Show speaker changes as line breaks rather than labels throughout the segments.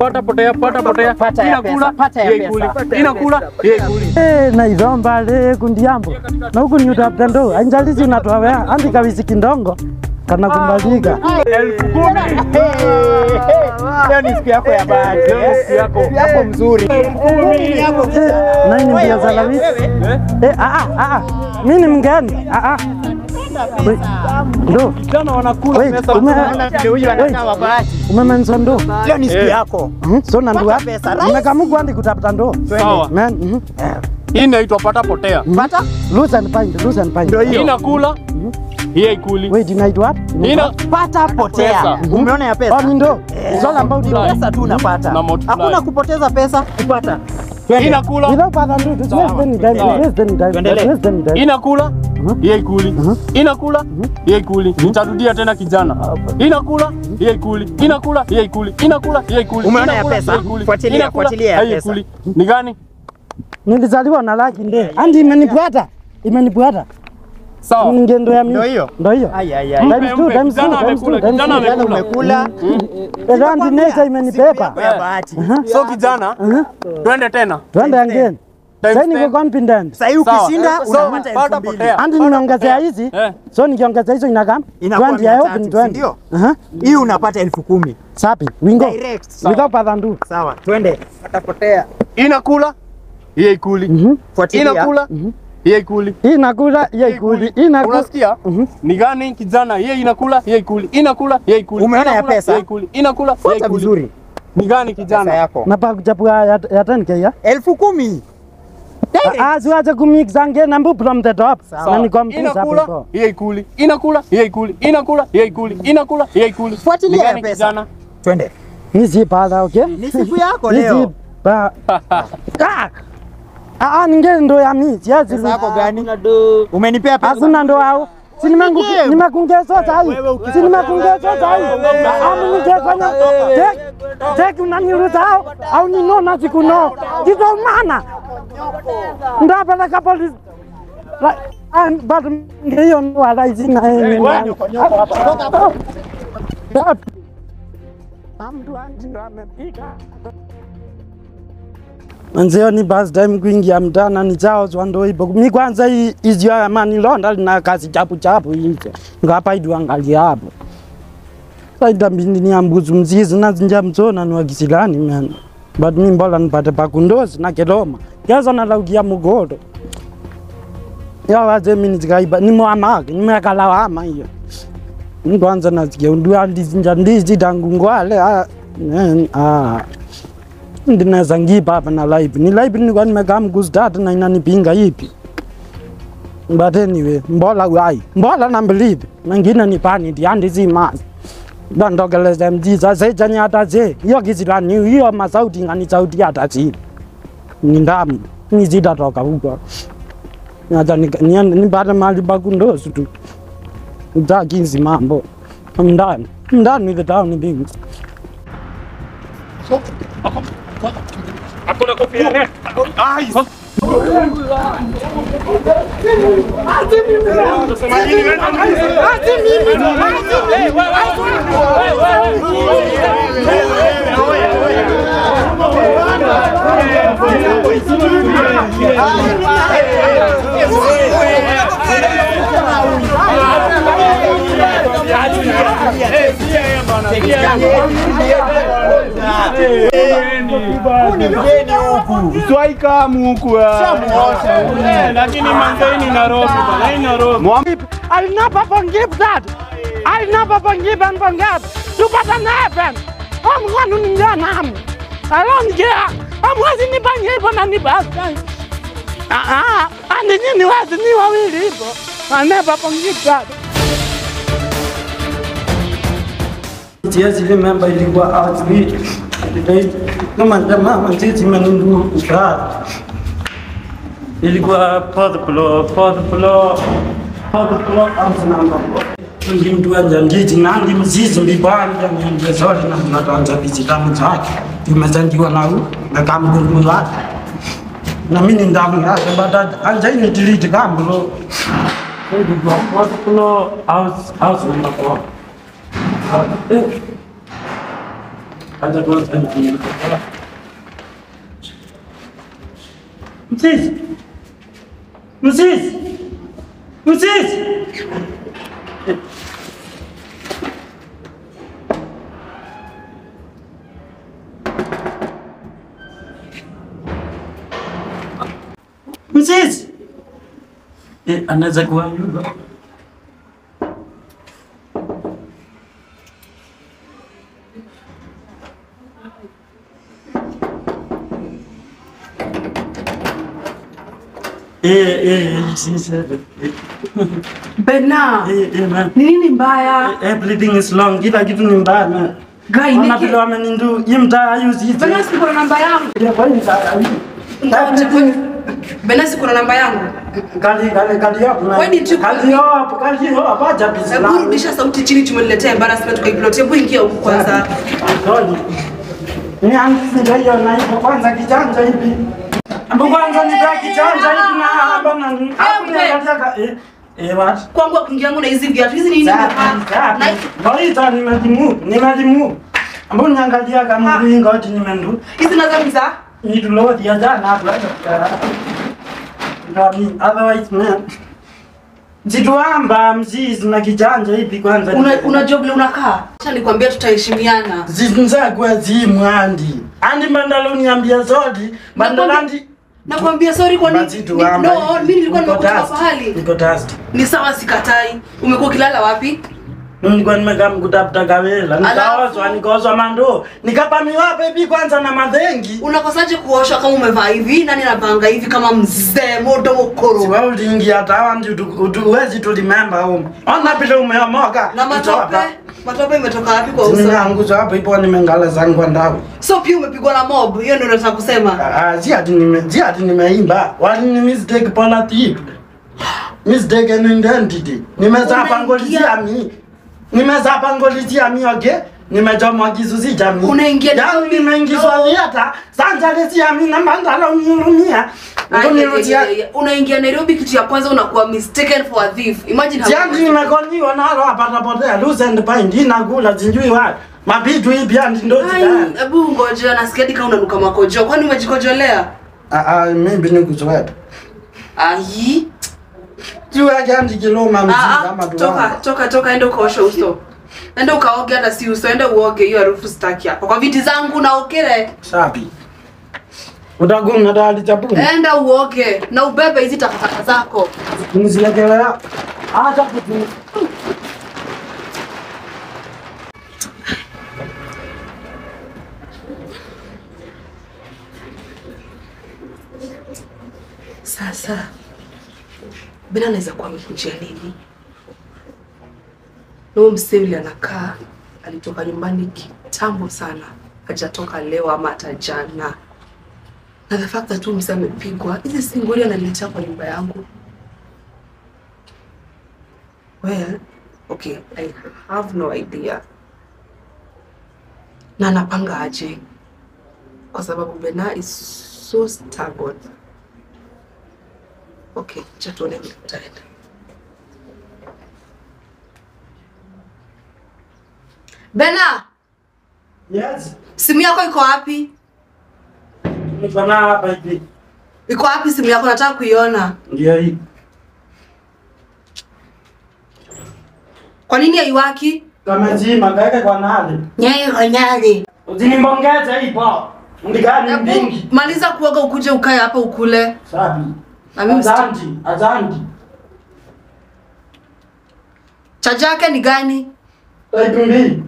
pata potea, pata potea.
Pata ya
Inakula,
pesa, pata ya
yeye
pesa.
ikuli.
Pata ya
Inakula,
pesa,
yeye ikuli.
Eh, naithomba le kundiambo na huku ni utafuta ndo anjalizi unatoa wea andika wisiki ndongo kana kumbalika
Elfu kumi.
Leo ni siku yako ya bahati.
Leo ni siku yako.
Siku yako mzuri. Ni yako
Eh, nani ni mbia za lawisi
Eh?
eh ah ah ah mi ni mgeni ah ah Wait, ndo
Vijana wanakula
Wait,
pesa.
ume-
Ndio huyu anakaa wa bahati.
umemensa ndo
Leo ni siku
Eh.
yako.
Mhm, so na ndua
Pata pesa, right?
nimekamuku andi kutafuta ndo
Sawa.
man mhm.
Hii inaitwa pata potea.
Pata?
loose and find loose and find
Ndio hiyo.
Inakula, yeye ikuli.
wait inaitwa what
Ina
Pata potea.
Pesa.
Umeona ya
oh
pesa?
ni ndo it's all about
Ni
ndo
pesa tu unapata.
Na multiply.
Hakuna kupoteza pesa, kupata.
inakula,
without further ado just waste any time
Sawa.
waste any time
Tuendelee.
waste any time
inakula, yeye ikuli. Inakula, yeye ikuli. Nitarudia tena kijana. Inakula, yeye ikuli. Inakula, yeye ikuli. Inakula, yeye ikuli.
Umeona ya
Inakula,
pesa?
yeye ikuli.
Fuatilia,
Inakula,
fuatilia ya
yeye
pesa.
ikuli. Ni gani?
nilizaliwa na laki nde andi imenipwata imenipwata
Sawa.
ngendo ya
Ndio
mimi
hiyo.
ndo hiyo
Ai ai ai.
Times two,
Mpe,
times two,
kijana
times two,
amekula,
times
kijana
two.
Jana
amekula.
umekula.
Eh, andi nature
Siku
imenipepa
yako ya bahati.
So kijana, twende tena.
twende again
Times
sasa niko
ten.
confident
Sasa hii
Sawa.
ukishinda
So,
unapata
pata
elfu mbili.
potea.
andi nimeongezea hizi
Eh.
so nikiongeza hizo inakam
Inakuwa
20 I hope
mia
ni
tatu,
20
ndio?
Aha.
Hii unapata elfu kumi.
sapi wingo
Direct.
without further ado
Sawa, twende. Atapotea.
Inakula, yeye ikuli.
Mhm.
Fuatilia.
Inakula, yeye ikuli.
hii nakula ye ikuli hii nakula
Unasikia?
Mhm.
Ni gani kijana? Yeye inakula, yeye ikuli. Inakula, yeye ikuli.
Umeona ya
Inakula,
pesa?
Yeye ikuli. Inakula, yeye
Fuata
ikuli.
vizuri.
Ni gani
Pesa
kijana?
yako.
napa kuchapua ya ya 10k ya
Elfu kumi. Direct.
ah siwache kumix again nambu from the top na nikompisha
Inakula,
hapo
yeye ikuli. Inakula, yeye ikuli. Inakula, yeye ikuli. Inakula, yeye ikuli.
Fuatilia
Ni
ya
gani
pesa.
kijana?
Twende.
ni si pada okay
Ni siku yako
ni
leo.
si pa ah ah ninge ndo ya mimi siazi
Pesa yako gani? Umenipea pesa.
Hakuna ndo hao. Si nimengu-
Nige.
nimekungezwa sahi.
Wewe ukitaka-
Si nimekungezwa sahi. Amu ningefanya tek tek unaniruta hao au ninona sikuno. Kizo mana. Ndapeleka polisi. Ra- ah, but ngiyo ndo alaisi na yeye. Mtu andi ndo amepiga. Manzeo ni bus time kuingia mtana ni chao zwando ipo. Mi kwanza hii izio ya mani londa lina kazi chapu chapu hizo. Ngapa idu angalia hapo. Saida mbindi ni ambuzu mzizi na zinja mzona ni wakisilani man. But mi mbola nipate pakundozi na keloma. Yaza na laukia mugodo. Ya waze mini zikaiba ni mwamake ni mwakala wama hiyo. Ni kwanza nasikia undu ndizinja ndizi tangu ngwale ah. eh, ah ndinaweza ngipa hapa na live ni live nilikuwa nimekaa mkuzitatu na inanipinga ipi but anyway mbola wai mbola na believe mengine ni pani ndiandi si mazi ndandokeleza mjiza sejani hata ze hiyo kizilani hiyo masauti ngani sauti hata zile ni ndamu nizitatoka huko acha niende nipate mahali pakundosu tu utakinzi mambo mndani mndani with the town things
Swaikamu huku. Eh, Lakini manzaini Nairobi bana, hii Nairobi.
I'll never forgive that. I'll never forgive and forget. You better never. I'm going to ninja nam. I don't care. I'm wasn't ni banye hivyo na ni basta. Ah ah. Ani nyinyi wazi ni wawili hivyo. I'll never forgive that. Siwezi remember ilikuwa outfit. Kama jamaa mtiti menundu ukara. ilikuwa fourth floor, fourth floor, fourth floor house number four. Ndi mtu anja nditi nandi mzizi mbibanja nyanje zote na mnatanza bizitamu zake tumezandiwa na u na kamguru wake na mimi ni ndamu yake bada anja ini tiliti kamguru ilikuwa fourth floor house house number four. Eh, Acha kwanza ni- Msisi. Msisi. Msisi. Msisi. Eh, anaweza kuwa yuko. Eh, eh, sisi. Eh,
Bena,
eh, eh, man.
ni nini mbaya?
Everything is long. Kila kitu ni mbaya man.
Guy,
Ona
Niki.
vile wamenindu. Hii mtaa hayuzi hizi.
Bena, siko na namba yangu.
Ya, kwa hii mtaa hii.
Ngoja, Bena, siko na namba yangu.
Kali kali kali hapo man.
Why did you call
Kali
me?
hapo, kali hapo. Acha
Hebu
bisla.
rudisha sauti chini, tumeniletea embarrassment kwa iplot. Hebu ingia huku kwanza.
Sorry. Ni anzi ndio hiyo na hivyo kwanza kijanja hivi. Ambo kwanza ni kwa kijanja hivi na hapa na hapo ni
Ewe.
anataka eh eh what?
Kwangu kuingia yangu na hizi viatu. Hizi ni nini nimevaa? Na
Baita ni majimu, ni majimu. Ambo niangalia kama wingo ati nimendu.
hizi nazo ni za
Ni tulodi ya jana hapo hata. Ndio otherwise man. Zituamba mzizi na kijanja hivi kwanza.
una unajua vile unakaa. Acha nikwambia tutaheshimiana.
Zinzakwa zimwandi. Andi mandalo niambia zodi. Mandalandi.
Nakwambia sorry kwa nini?
Basi tuamba.
No, mimi nilikuwa nimekutoka pahali.
Niko tasti.
Ni sawa sikatai. Umekuwa ukilala wapi?
Nilikuwa nimekaa mkutafuta kawela. Nikaozwa,
Alafu?
nikaozwa mando. Nikapamiwa baby kwanza na madhengi.
Unakosaje kuosha kama umevaa hivi? Nani anapanga hivi kama mzee moto mokoro?
Siwa ulingi hata hawa ndi uwezi tu remember home. Ona vile umeomoka.
Na matope? Matope imetoka wapi kwa uso?
Nimeanguswa hapo ipo nimengala zangu ndao.
So pia umepigwa na mob. Hiyo ndio nataka kusema.
Ah, si ati nime si ati nimeimba. Wali ni mistake politic. Mistake and identity. Nimezapa ngolizia
Unaingia-
mi. Nimezapa ngolizia mi okay? Nimechomwa kizuzi cha mi.
Unaingia
Yaani
Nairobi?
nimeingizwa
No.
liata. Sanja lesia mi na mandala unihurumia.
Ay,
Unirudia.
ay, ay, ay. Unaingia Nairobi, kitu ya kwanza unakuwa mistaken for a thief. Imagine how
Siandi nimekoniwa nalo hapa tapotea. Loose and bind inakula sijui wapi. Mapitu hii pia ndo
Ai,
zidani.
hebu ngoja nasikia hadi kama unanuka makojo. Kwani umejikojolea?
Ah ah mimi ni kusweta.
Ai.
Juu yake andi kiloma mzizi
Ah,
kama
ah,
tuwanga.
toka toka toka, enda ukaoshe uso. Enda ukaoge hata si uso, enda uoge hiyo harufu sitaki hapa. Kwa viti zangu na okele.
Sapi. Utagunga dali chapuni.
Enda uoge na ubebe hizi takataka zako.
Nizilekelea. Acha kutu.
Sasa Bena anaweza kuwa amekujia nini? Na huyo msee yule anakaa alitoka nyumbani kitambo sana, hajatoka leo ama hata jana. Na the fact that huyu msee amepigwa, hizi si ngori ananiletea kwa nyumba yangu. Well, okay, I have no idea. Na anapanga aje? Kwa sababu Bena is so stubborn. Okay, acha tuone vile tutaenda. Bena,
Yes.
simu yako iko wapi?
Niko na hapa hivi.
Iko wapi simu yako? Nataka kuiona.
Ndio hii.
Kwa nini haiwaki?
Kama zima kaweke kwa nani?
Nyayo konyali.
Usinimbongeze ipo. Ndigani
Hebu
mbingi.
maliza kuoga ukuje ukae hapa ukule.
Sapi.
Na mimi sita-
Azanti, azanti.
Chaja yake ni gani?
Type mbili.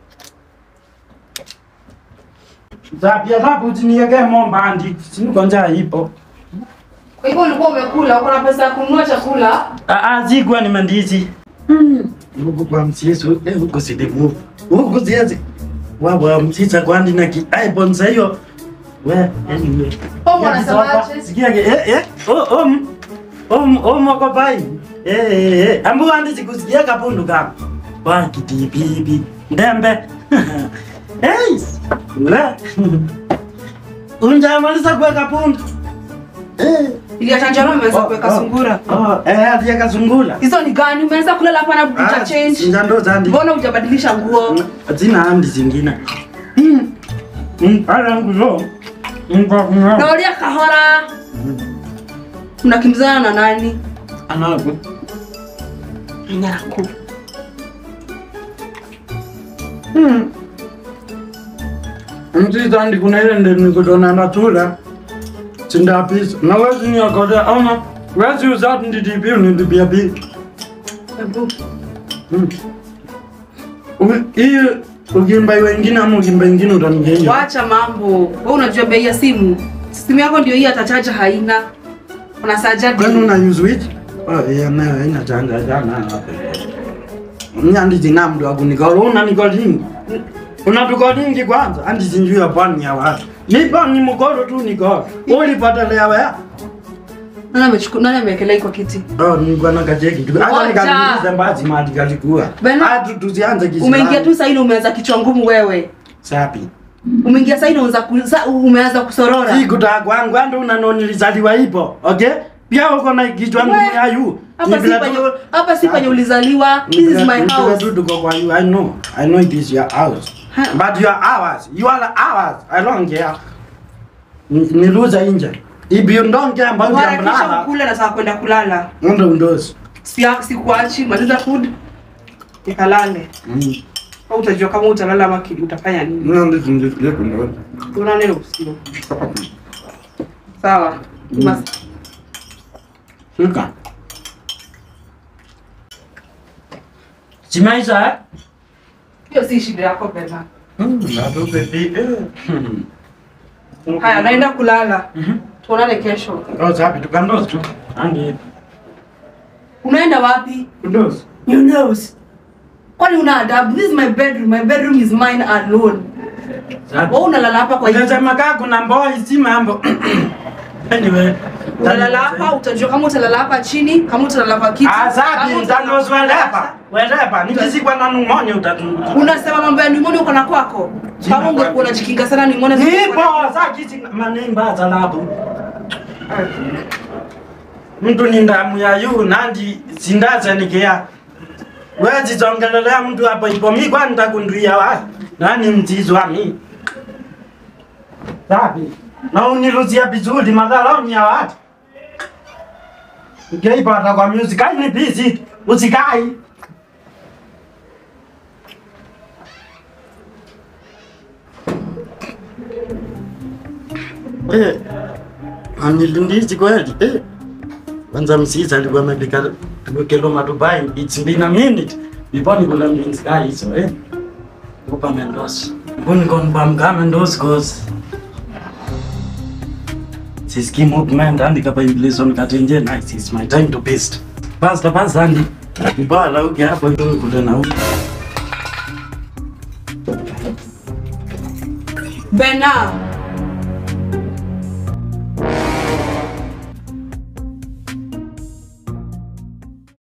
Sapi alafu usiniweke momba andi. Siniko njaa ipo.
Kwa hivyo ulikuwa umekula, uko na pesa ya kununua chakula?
Ah ah zigwa ni mandizi. Huku kwa msieso, eh huko sidimu. Huko ziazi. Wawa msisa kwandi na ki iPhone sa hiyo. We, anyway.
Homo anasemaje?
Sikia ke eh eh. Oh om. Om om wako pai. Eh eh eh. Ambu andi sikusikia kapundu kama. Wa kitipipi. Ndembe. Hey. La. Unja maliza kuweka pundu. Eh.
Ili atanjaro umeweza kuweka sungura.
Oh, eh, aliweka sungura.
Hizo ni gani? Umeweza kulala hapa na uta change.
Sinja ndo zandi.
Mbona hujabadilisha nguo?
Zina andi zingine. Ala nguzo. Mkakuna.
Naulia kahora. Mnakimbizana na nani?
Anaku.
Nyaraku.
Mtizandi kuna ile ndio nikutona na tula. Sindapisa. Na wezi nyakote ama wezi uzati nditipi unitipia pi.
Ebu.
Hiyo ukimba wengine ama ukimba wengine utanigeia.
Wacha mambo. Wewe unajua bei ya simu? Simu yako ndio hii atachaja haina. Una saja
Kwani una use which? Oh, yeah, nayo haina chanja jana. Mnyandi jina mdu akunikolo una nikolingi. Una tukolingi kwanza andi sinjui ya pani ya watu. Nipo ni mkolo tu nikolo. Ulipata lea wea.
Nani amechukua nani amewekelea hii kwa kiti?
Oh, nilikuwa na kacheki tu. Hata
Ngoja.
nikaliuliza mbazi mali kalikuwa.
Bena-
Hatu tusianze kisi.
Umeingia tu sasa hivi umeanza kichwa ngumu wewe.
Sapi.
Umeingia sasa hivi unaanza ku- sa- umeanza kusorora.
Si kutaka kwangu ando unanonilizaliwa hivyo. Okay? Pia uko na kichwa ngumu
We,
ya yu.
Hapa si penye hapa si penye ulizaliwa. This is my house.
I know. I know it is your house.
Ha.
But you are ours. You are ours. I don't care. Ni- Niluza inje. If you don't care about your
Harakisha
brother,
ukule na saa kwenda kulala.
ndo ndozi.
Si sikuachi maliza food. Nikalale.
Mm.
Au utajua kama utalala ama kidi utafanya nini?
Ndo ndozi ndozi ndozi.
Tuonane usiku. Sawa. Mas-
Shika. Simaisha eh?
Hiyo si shida yako Bena.
Mm, bado baby. Eh. Hmm.
Haya, naenda kulala. Tuonane kesho.
Oh, sapi tukandozi tu. Angi.
Unaenda wapi?
Ndozi.
You knows. Kwani una adabu? This is my bedroom. My bedroom is mine alone.
Sapi.
Wewe unalala hapa kwa hiyo.
Unasema kaa kuna mboi si mambo. Anyway.
Unalala hapa, utajua kama utalala hapa chini, kama utalala kwa kiti.
Azabi
kama utalala-
mtandozi welepa. Welepa. Nikisikwa na numonyo utatunguka.
Unasema mambo ya pneumonia uko na kwako.
Sina
Kama ungekuwa
kwako.
unajikinga sana pneumonia.
Nipo zaki si manemba zalabu. Mtu ni ndamu ya yu nandi sindaza nikea. Wezi zongelelea mtu hapo ipo mi kwa nitakunduia wa. Nani mtizo wa mi? Sabi. Na uniruzia vizuri madhara ni ya watu. Ukiipata kwa music ai ni busy. Usikai. Eh. Anilundizi kweli. Eh. Kwanza msisa alikuwa amepika tukelo matubai. It's been a minute. Before nikula mbinzi kai hizo eh. Kupa Mendoza. Mbuni kon bam ka Mendoza goes. Siski movement andi kapa inflation katenje nice. It's my time to beast. Basta basta andi. Ibala uke hapo ndio kule na huko.
Bena,